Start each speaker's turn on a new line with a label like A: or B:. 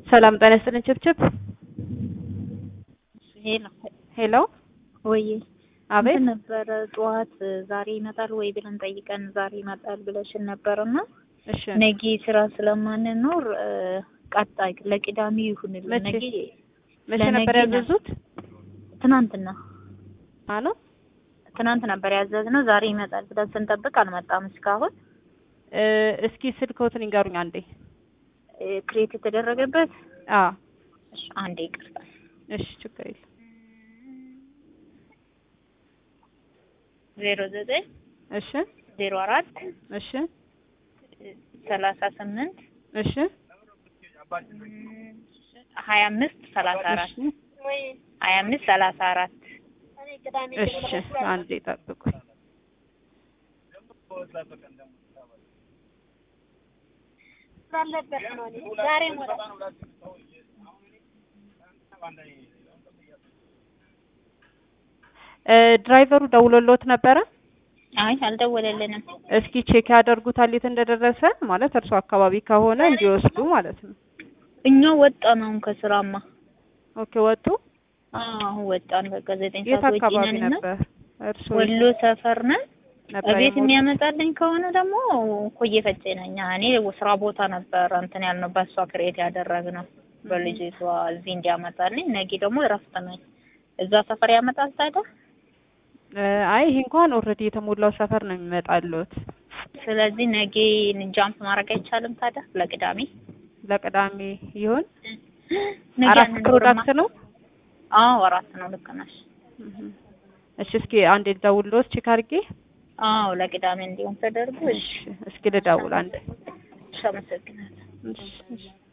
A: ሰላም ጤና ይስጥልኝ ችብችብ
B: ሄሎ
A: ሄሎ
B: ወይ
A: አቤት
B: እንትን ነበረ ጠዋት ዛሬ ይመጣል ወይ ብለን ጠይቀን ዛሬ ይመጣል ብለሽን ነበርና
A: እሺ
B: ነገ ስራ ስለማንኖር እ፣ ቀጣይ ለቅዳሜ ይሁንልን።
A: መቼ?
B: ነገ
A: መቼ
B: ለነገ
A: ነበር
B: ነው።
A: ያዘዙት
B: ትናንትና
A: አሎ
B: ትናንት ነበር ያዘዝነው። ዛሬ ይመጣል ብለን ስንጠብቅ አልመጣም እስካሁን።
A: እ፣ እስኪ ስልክዎትን ይንገሩኝ አንዴ
B: እ፣ ክሬት የተደረገበት
A: አ
B: እሺ፣ አንዴ ይቅርታል።
A: እሺ ችግር የለም
B: ዜሮ ዘጠኝ
A: እሺ
B: ዜሮ አራት
A: እሺ
B: ሰላሳ ስምንት
A: እሺ
B: ሀያ አምስት ሰላሳ አራት
A: እሺ
B: ሀያ አምስት ሰላሳ አራት
A: እሺ አንዴ ጠብቁኝ እ፣ ድራይቨሩ ደውሎልዎት ነበረ
B: አይ አልደወለልንም።
A: እስኪ ቼክ ያደርጉታል የት እንደደረሰ ማለት እርሱ አካባቢ ከሆነ እንዲወስዱ ማለት ነው
B: እኛ ወጣን አሁን ከስራማ
A: ኦኬ ወጡ
B: አዎ አሁን ወጣን። በቃ ዘጠኝ
A: የት
B: ሰዓት ወጪ
A: አካባቢ
B: ነን እና
A: ነበር እርሱ
B: ወሎ ሰፈር ነን።
A: ነበር
B: እቤት
A: የሞቱት?
B: የሚያመጣልኝ ከሆነ ደግሞ ኮዬ ፈጬ ነኝ። እኔ ስራ ቦታ ነበር እንትን ያልነው በእሷ ክሬት ያደረግነው በልጅቷ እዚህ እንዲያመጣልኝ። ነገ ደግሞ እረፍት ነኝ። እዛ ሰፈር ያመጣል ታዲያ።
A: እ፣ አይ ይሄ እንኳን ኦልሬዲ የተሞላው ሰፈር ነው የሚመጣልዎት
B: ስለዚህ ነገ ጃምፕ ማድረግ አይቻልም ታዲያ ለቅዳሜ
A: ለቅዳሜ ይሁን
B: ነገ
A: አራት
B: አንኖርማ።
A: ፕሮዳክት ነው
B: አዎ አራት ነው። ልክ ነሽ።
A: እህ። እሺ እስኪ አንዴ ልደውልልዎት ቼክ አድርጌ
B: አዎ ለቅዳሜ እንዲሆን ተደርጎ
A: እሺ እስኪ ልደውል አንዴ
B: እሺ አመሰግናለሁ።
A: እሺ እሺ